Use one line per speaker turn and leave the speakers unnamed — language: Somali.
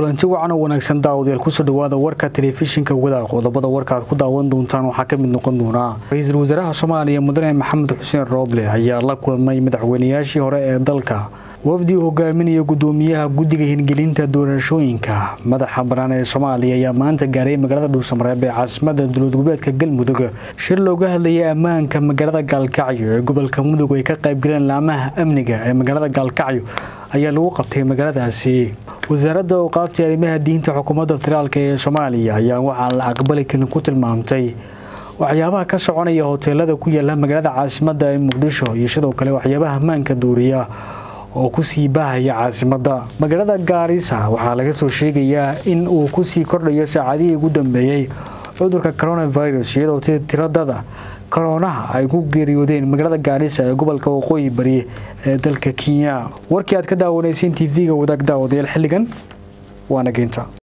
kulanti wacan oo wanaagsan daawadayaal kusoo dhawaada warka telefishinka wadaaq qodobada warka aad ku daawan doontaan waxaa ka mid noqon doonaa ra-iisul wasaaraha soomaaliya mudane maxamed xuseen rooble ayaa la kulmay madaxweynayaashii hore ee dalka wafdi uu hogaaminaya gudoomiyaha guddiga hirgelinta doorashooyinka madaxa banaan ee soomaaliya ayaa maanta gaaray magaalada dhuusamareeb ee caasimada dowlad goboleedka galmudug shir looga hadlayay ammaanka magaalada gaalkacyo ee gobolka mudug ay ka qaybgaleen laamaha amniga ee magaalada gaalkacyo ayaa lagu qabtay magaaladaasi wasaaradda awqaafta arrimaha diinta xukuumadda federaalk ee soomaaliya ayaa waxaan la aqbali karin ku tilmaamtay waxyaabaha ka soconaya hoteelada ku yaala magaalada caasimada ee muqdisho iyo sidoo kale waxyaabaha ammaanka duuriya oo kusii baahaya caasimadda magaalada gaarisa waxaa laga soo sheegayaa in uu kusii kordhayo saacadihii ugu dambeeyey cudurka coronavirus iyadoo si tiradada koroonaha ay ku geeriyoodeen magaalada gaarisa ee gobolka waqooyi bari ee dalka kenya warkii aad ka daawanayseen tv-ga wadaag daawadayaal xilligan waana geynta